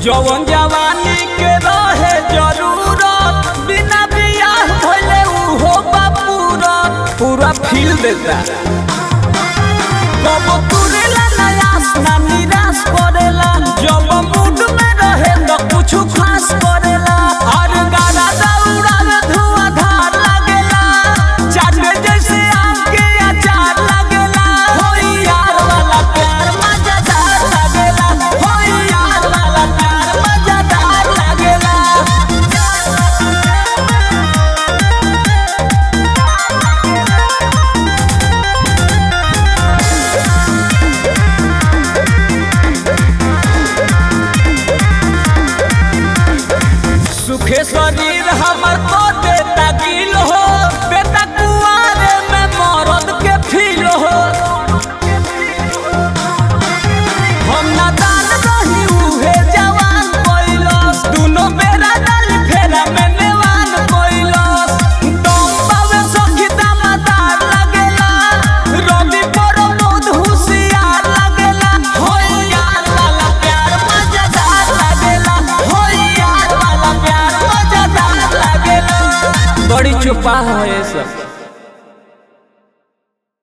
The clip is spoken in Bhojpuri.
जवन जवानी के रहे जरूरत बिना बियाह भइले उहो बा पूरा पूरा फील देता कब तुरेला नयास ना निराश करेला जब मूड में रहे तो कुछ खास करेला और गाना दौड़ा धुआं धार लगेला चाटे जैसे आम के अचार लगेला होई यार वाला प्यार मजेदार लगेला होई यार वाला प्यार मजेदार लगेला सुखे शरीर हमर को देता गिल हो बेटा कुआरे में मरद के फील हो हम ना दान रही उहे जवान कोइलस दुनो बेरा डाली फेरा में नेवान कोइलस दम पावे सखी दामदार लगेला रवि पर मोद हुसियार लगेला होई यार वाला प्यार मजेदार लगेला होई यार वाला प्यार मजेदार लगेला बड़ी चुपा है ये सब